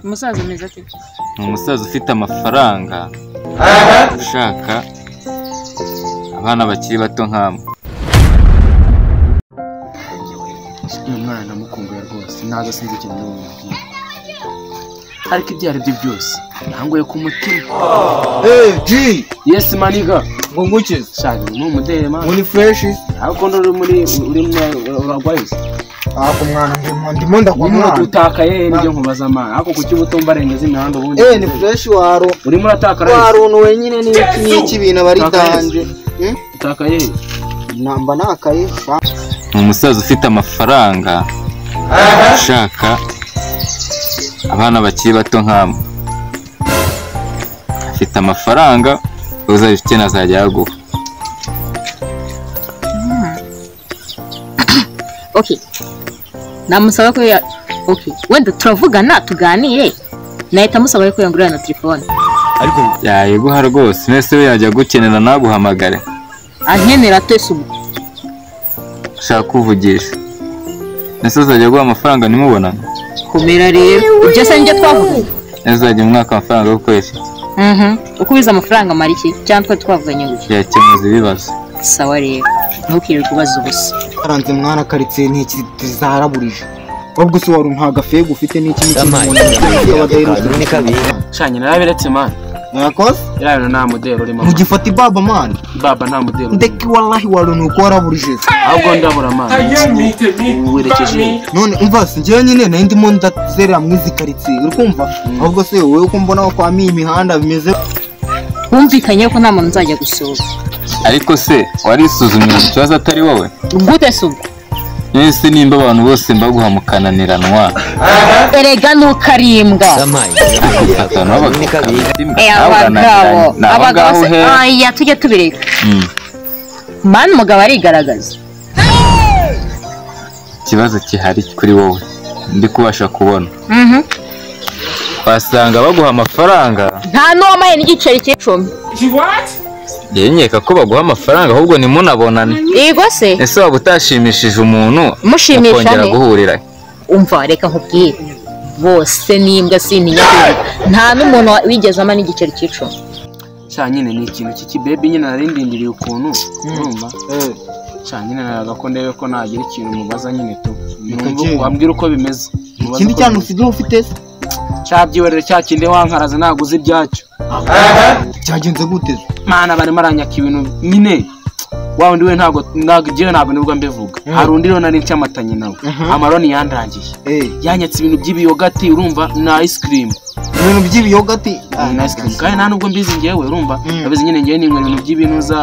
umusaza ameze ate ni umusaza ufite amafaranga ushaka abana bakiri bato nk'amwe uyu mwana namukumbuye rwose ntabwo sinzi ikintu n'umubwira ariko ibyo ari byo byose ntanguye ku mutima Hey G, yesi maniga Mbungukiza, shaka ni umuderema muri fresh, ariko ndi uri muri uri muri uragwaye se aha ku mwana ndimo ndimo ndakwa urimo mwana. uratutakaye nibyo nkubaza amana ariko kuki ubutumba arengeje imihanda ubundi Eh ni fresh waro, urimo uratakara waro uno wenyine ni n'iki bintu abari danje. utakaye Namba nakaye. ni umusaza ufite amafaranga ushaka abana bakiri bato nk'amwe afite amafaranga uzabifite azajya yaguha okay namusaba ko ya okay wenda turavugana tuganire nahita amusaba ko yangurira na telefone yayiguha rwose mbese we yajya gukenera naguhamagare ankenera twese ubu ushaka kuvugisha mbese uzajya aguha amafaranga nimubonane komera rero ibyo se nibyo twavuga ntizajya umwaka amafaranga yo gukoresha mhm uko ubiza amafaranga amara iki cyangwa twari twavuganye gusa yakemuza ibibazo sawa rero ntukirirwe ubaza ubusa Karanze mwana karitsiye ntiki zaraburije. Ubwo se wari nta gafego ufite n'iki n'iki n'iki. shanye narabiretse mana Mwakoze? iriya bintu nta muderi urimo mana. Ntugifata ibaba mwana. baba nta muderi urimo Ndeki wallahi wari nuko waraburije. ahubwo ndabura mana werekeje none umva si njyewe nyine nari ndimo ndazerera muri izi karitsiye uri kumva ahubwo se wowe ko mbona wakwamiye imihanda bimeze twumvikanye ko nta muntu nzajya gusura ariko se warisuzumiye ikibazo atari wowe gute se ubwo mwese nimba abantu bose mbaguha mukananiranwa erega ntukarimbwa bakagufata nabo bakagufata Eh, nawe urananirana. abagabo ni aho abagabo ngaho se uhera aya tujye tubireka Mm. mani umugabo arigaragaza ikibazo gihari kuri wowe ndi kubasha kubona mhm wasanga baguha amafaranga nta n'uwamaye n'igiceri cy'icumi njyewe nkeka ko baguha amafaranga ahubwo ntimunabonane yego se ese waba utashimishije umuntu Mushimisha mukongera nte? guhurira umva reka nkubwire bose n'imbwa sintinyakubwira nta n'umuntu wa- wigeze ama n'igiceri cy'icumi cya nyine ni ikintu cy'ikibebi nyine narindindiriye ukuntu urumva cya nyine naraga ko ndebe ko nagira ikintu mubaza nyine tu Bikagira. wambwira uko bimeze Mubaze ikindi uko cyane bimeze. usigaye ufite se cyabyiwerera cya kindi wankaraza ntabwo uzi ibyacyo cyagenze gute se mana barimo aranyaka ibintu nyine wa wundi we ntabwo ntabwo igihe ntabwo nibwo mbivuga hari undi rero nari ncyamatanye nawe amaroni yandangiye Eh, yanyatse ibintu by'ibiyogati urumva na ice cream ibintu by'ibiyogati na ice cream kandi nta nubwo mbizi ngewe urumva Mm. nabizi nyine ngewe ninywera ibintu by'ibinuza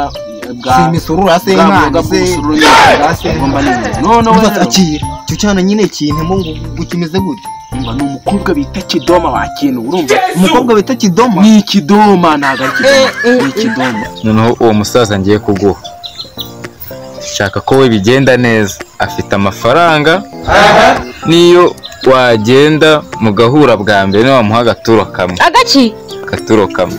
bwa si imisoro urase bwa mwana mboga se bw'umusuru nyine ngomba ninywera none we urase rero akira icyo cyana nyine kintemo ngo ngo kimeze gute umva ni umukobwa bita kidoma wakintu urumva umukobwa bita kidoma ni ikidoma ntabwo ari kidoma ni ikidoma noneho uwo musaza ngiye kuguha shaka ko we bigenda neza afite amafaranga n'iyo wagenda mugahura bwa mbere wamuha agaturo kamwe agaki agaturo kamwe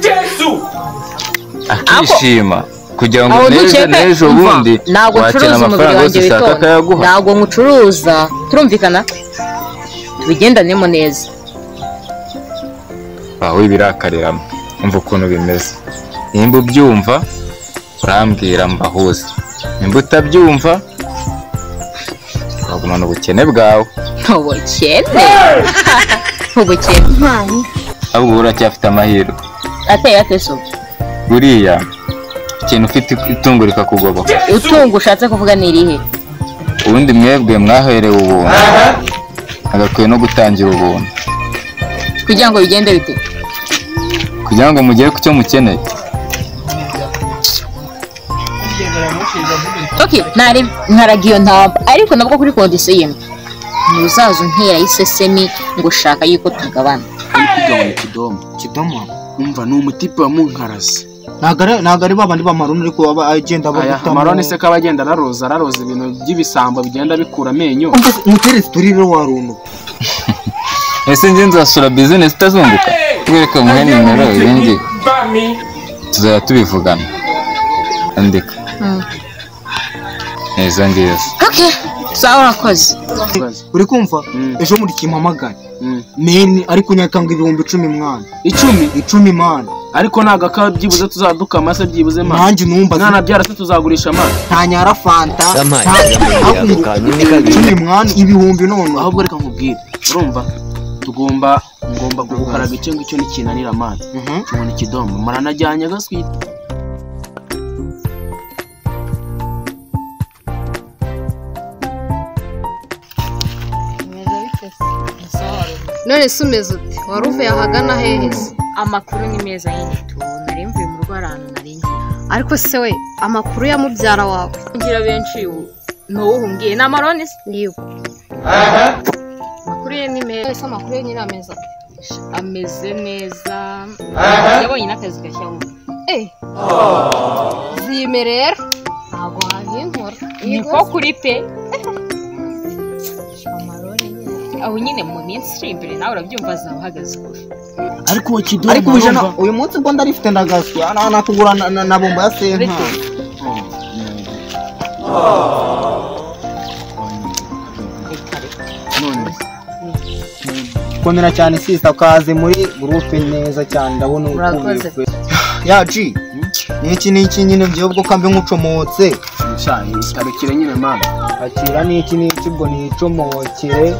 akishima kugira ngo aho n'ejo ntukeke n'ejo umva, bundi ntabwo wakira ncuruza umubiri amafaranga yose wanjye ushaka witonda akayaguha ntabwo nkucuruza turumvikana tubigendanemo neza wawe birakariramo umva ukuntu bimeze nimba ubyumva urambwira mbahuze nimba utabyumva uragumana ubukene bwawe ntubukene ntubukene ahubwo ubu uracyafite amahirwe ateye ate se ubwo buriya ikintu ufite itungo rikakugoboka utunga ushatse kuvuga ni irihe ubundi mwebwe mwaherewe ubuntu hagakwiye no gutangira ubuntu kugira ngo bigende bite kugira ngo mugere ku cyo mukeneye ok ntari nkaraga iyo ntaba ariko nabwo kuri kondisiyo y'imwe ntuzaza untera y'isesemi ngo ushaka yuko tugabana uri kugabanya ikidoma kidoma umva ni umutipe wa munkarazi ntago ari- ntago ari babandi bamaroni ariko aba agenda aya bagutamo amaroni se ko aba agenda araroza araroza ibintu by'ibisambo bigenda bikura amenyo Umva se, umuteresi turi rero waruntu ese njye nzasura bizinesi itazunguka kubereka muhe nimero ibindi tuzajya tubivugana andika izo ngizo okay sawa urakoze Ikibazo. uri kumva Mm. ejo muri kimpamagare Mm. meni ariko nyakanga ibihumbi icumi mwana icumi icumi mana ariko nagakawa byibuze tuzaduka amase byibuze mama nanjye numva mwana byarase tuzagurisha amase ntanyara fanta Yampaye nta- yampaye ahubwo ako kantu ni kabiri. icumi mwana ibihumbi noneho ahubwo reka nkubwire urumva tugomba ngomba kugukaraga icyo ngicyo nikinanira amazi Mhm. tubona ikidomo muranajyanye gaswite none se umeze ute wari uvuye ahagana hehe se amakuru ni meza y'igituba nari mvuye mu rugo ahantu nari ngiye ariko se we amakuru ya mubyara wawe ngira benshi ubu ni uwo uhungiye ni amaroni se niwe amakuru ye ni meza ese amakuru ye nyine ameze ate ameze neza yabonye n'akazi gashya ubu Eh. zime rero ntabwo wabinkora ni ko Yego. kuri pe amarori nyine aho nyine mu minsi iri imbere nawe urabyumva azaba uhagaze kure ariko uwo kidomo ariko uje urumva? uyu munsi ubwo ndarifite ndagaswa na- nakugura na- na na bombo ya senta Ariko- none komera cyane sisa ukaze muri gurupe neza cyane ndabona Urakoze. ukubiwe yaci niki niki nyine ngewe ubwo kambe nk'ucomotse nshaye itarukire nyine mama akira niki niki ubwo nicomokere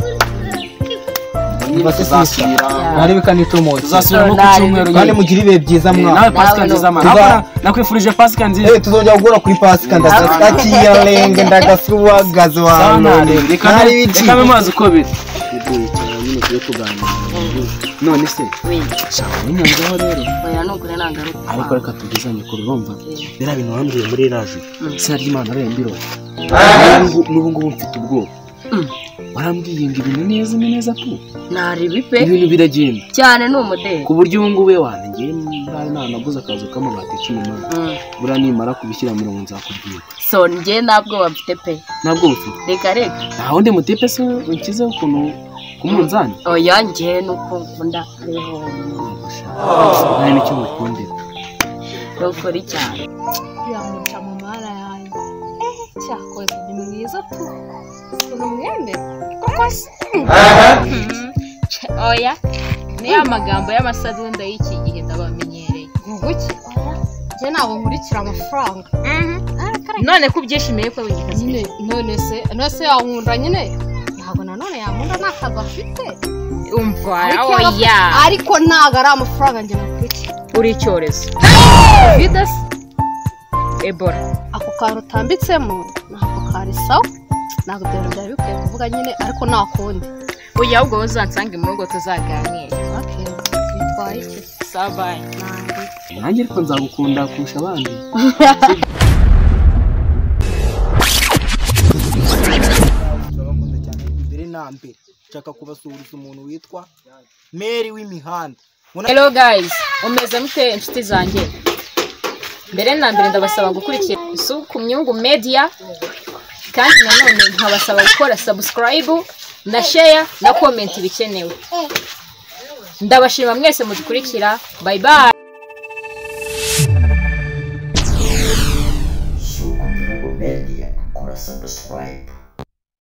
nyine tuzasubira nari bikanicomotse tuzasubira nko ku cyumweru kandi nyine mugire ibihe byiza nawe mwana pasika nziza mama Tuza- Nakora- nakwifurije pasika nziza Eh, tuzongera guhura kuri pasika ndasaka akiya renge ndagasuhagaze wa none nari bici reka amazi uko biri bigoye cyane nyine tujye tuganira none se nshaka ubunyamwuga rero oya nugure ntangaruka ariko reka tugezanye kure urumva biriya bintu wambwiye muri raje izina ry'imana ariyo mbirora n'ubu ngubu mfite ubwoba Mm. warambwiye ngo ibintu neza ni neza tu ntarebe pe ibintu biragenda cyane ni umudeli ku buryo ubu ngubu we wanjye ngewe ntari nanaguze akazu k'amabati cumi n'ane Mm. buriya nimara kubishyira mirongo nzakubwira so njye ntabwo bafite pe ntabwo bufite reka reka nta wundi mutepe se unshyizeho ukuntu ku munzani oya njye nuko nkunda hariho nta n'icyo mukundira n'ukuri cyane biramuca mu mara yanjye ehe cyakoze ni mwiza tu ukuntu mwembe koko se oya ni ya magambo y'amasadunda y'iki gihe ndabamenyereye guki njye ntabwo nkurikira amafaranga none ko ubyishimiye ko wigeze nyine none se none se yankunda nyine ntabwo nanone yankunda nta kazi afite umva Ariko oya yaba- ariko ntabwo ari amafaranga njye nakurikira uri icyorezo vidasi ebola ako kantu utambitsemo ntabwo kari sawa ntabwo ibyo bintu byari bikwiye kuvuga nyine ariko nta kundi oya ahubwo wowe uzansange mu rugo tuzaganire bakeye bitwaye iki sabayi nanjye nanjye ariko nzagukunda kurusha abandi turabakunda cyane mbere na mbere nshaka kubasuhuriza umuntu witwa meri w'imihanda Ubona- hello guys umeze mute inshuti zanjye mbere na mbere ndabasaba gukurikira ku myungu media kandi nanone nkabasaba gukora subscribe na share na comment ibikenewe ndabashima mwese mudukurikira bye bye